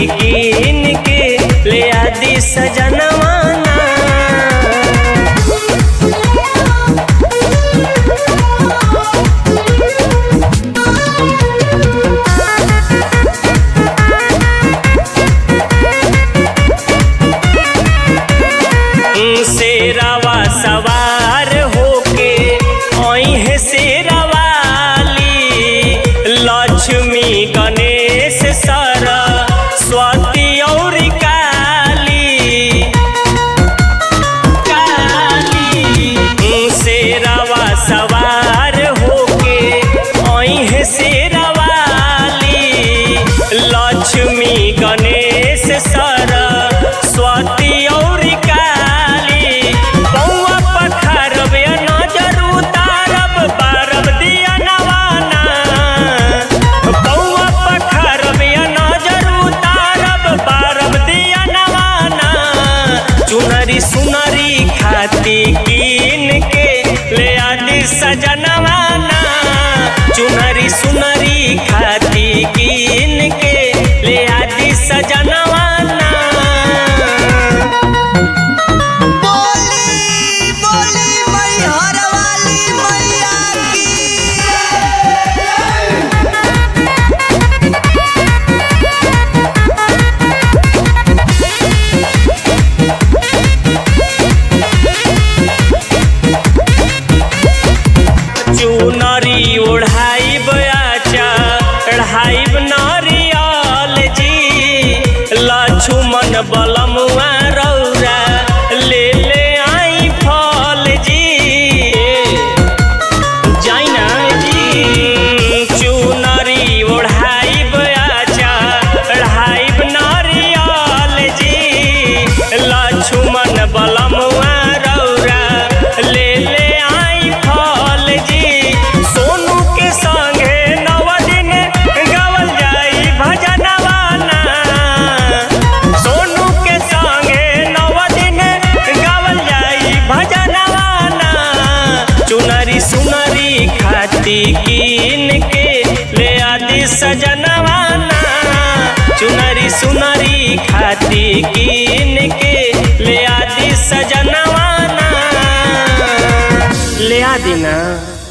कीन के ले आदि सजनवाना शेरावा सवार होके ओहे शेरावाली लक्ष्मी गणेश सर स्वती और काली काली शेरावा सवार होके ओहे शेरावाली लक्ष्मी गणेश सर स्वती और काली बौआ पखारबे नजर उतारब बारब दिया नवाना बौआ पखारबे नजर उतारब बारब दिया नवाना चुनरी सुनरी खाती कीन के ले आदि सजनवाना चुनरी सुनरी खाती कीन के ले आदि सजनवाना बोली बोली मैहर वाली मैया की चुनरी ओढ़ाइब आचा चढ़ाइब नारियल जी लक्ष्मण बलमुआ रौरा ले ले आई फल जी जाइना जी चुनरी ओढ़ाइब आचा चढ़ाइब नारियल जी लक्ष्मण बलमुआ रौरा ले ले आई फल जी सोनू के संगे नव दिन गावल जाई भजनवाना सोनू के संगे नव दिन गावल जाई भजनवाना चुनरी सुनरी खाती कीन के ले आदि सजनवाना चुनरी सुनरी खाती कीन के ले आदि सजनवाना ले आदि ना